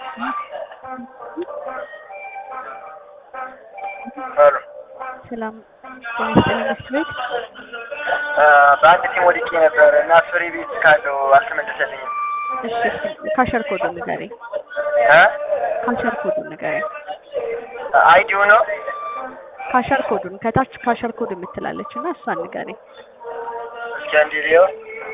ሄሎ ሰላም ጤና ይስጥልኝ መስት ቤት በአንድ ቲም ወድቄ ነበር እና ፍሪ ቤት ካለው አልተመለሰልኝም። እሺ እስኪ ካሸር ኮዱን ንገረኝ እ ካሸር ኮዱን ንገረኝ አይዲው ነው ካሸር ኮዱን ከታች ካሸር ኮድ የምትላለች እና እሷን ንገረኝ እስኪ አንዴ ልየው።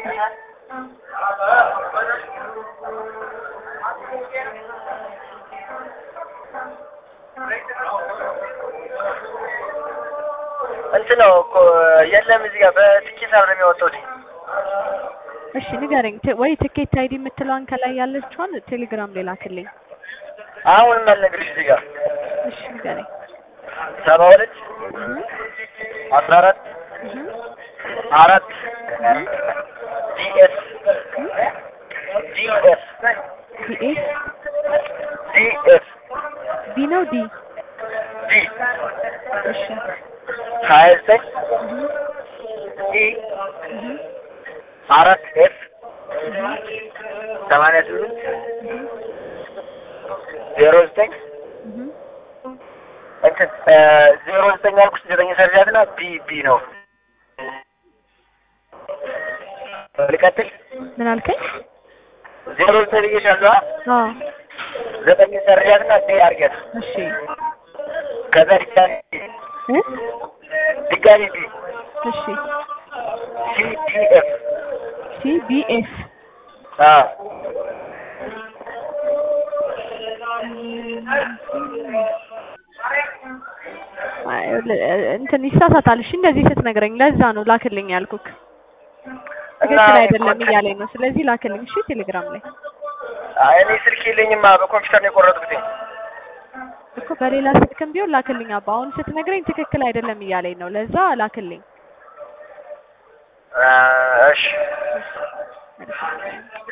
እንትን ነው እኮ የለም እዚህ ጋር በትኬት አብረን የሚወጣው እሺ ንገረኝ ት- ወይ ትኬት አይዲ የምትለዋን ከላይ ያለችዋን ቴሌግራም ላይ ላክልኝ አሁን አልነግርሽ እዚህ ጋር እሺ ንገረኝ ሰባ ሁለት አስራ አራት አራት ዲኤስ ዲኤስ ዲኤስ ዲኤስ ቢ ነው ዲ ዲ እሺ ሀያ ዘጠኝ ኢ አራት ኤፍ ሰማንያ ስምንት ዜሮ ዘጠኝ እህ እንትን ዜሮ ዘጠኝ ያልኩሽ ዘጠኝ ሰርጃት እና ቢ ቢ ነው። ልቀጥል ምን አልከኝ ዜሮ ዘጠኝ ብዬሻለሁ። አዎ ዘጠኝ ሰርጃት እና ቢ አድርጊያት። እሺ ከዛ ድጋሚ እ ድጋሚ ቢ እሺ ሲ ዲ ኤፍ ሲ ቢ ኤፍ አዎ አይ እንትን ይሳሳታል። እሺ እንደዚህ ስትነግረኝ ለዛ ነው ላክልኝ ያልኩክ። ትክክል አይደለም እያለኝ ነው። ስለዚህ ላክልኝ እሺ፣ ቴሌግራም ላይ አይ እኔ ስልክ የለኝማ በኮምፒውተር ነው የቆረጥኩት። እኮ በሌላ ስልክም ቢሆን ላክልኝ አባ። አሁን ስትነግረኝ ትክክል አይደለም እያለኝ ነው። ለዛ ላክልኝ። እሺ